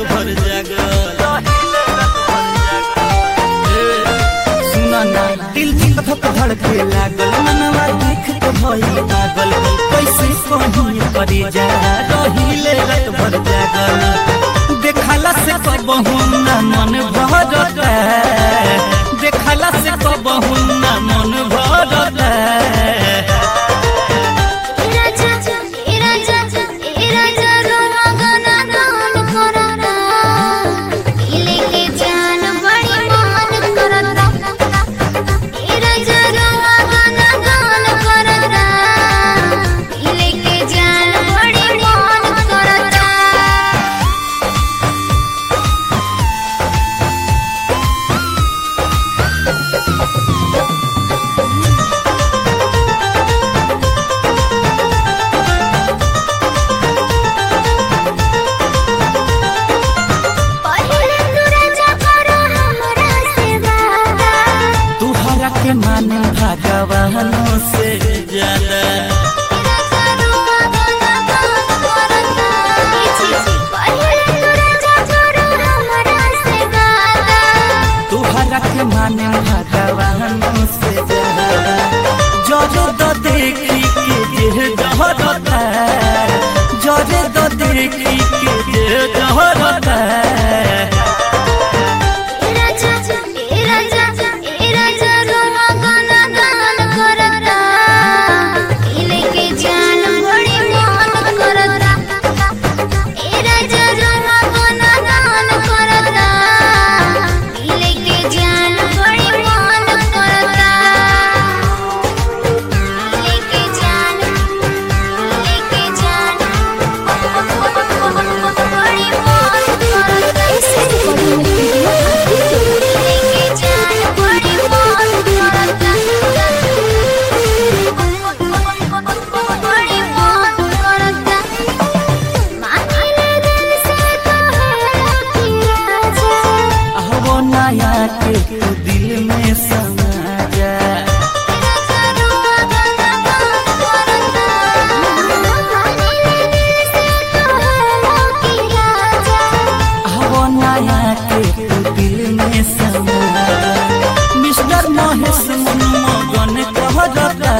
भर जागल ए, सुना ना दिल धक धक धड़के लागल मनवा देख के भई पागल कैसे कहीं करे जा रहिले रात भर जागल देखला से कबहू ना मन भरता देखला से कबहू ना मन भरता राजा ए राजा ए राजा रोना गाना गान करता इले के जान बड़ी मान करता ए राजा रोना गाना गान करता इले के जान बड़ी मान करता पहिले तू राजा करो हमरा से वादा तुहरा के माने भगवानों से ज्यादा राजा रोआ गाना गान करता पहिले तू राजा करो हमरा से वादा तुहरा के माने भगवानों से ज्यादा जरे तो देखी के जे जहरता जरे तो देखी के जे जहरता ए राजा ए राजा ए राजा रोआ गाना गान करता इले के जान बड़ी मान करता ए राजा रोआ गाना गान करता इले के जान बड़ी मान करता इले के जान इले के जान बड़ी मान करता इसे बड़ी लेके जान बड़ी मान करता बड़ी मान करता मांगले दिल से कहे कि राजा वो नया के तू दिल में समा जा राजा रोआ गाना गान करता मांगले दिल से कहे कि राजा वो नया के तू दिल में समा जा मिस्टर महेश मन मगन कहरता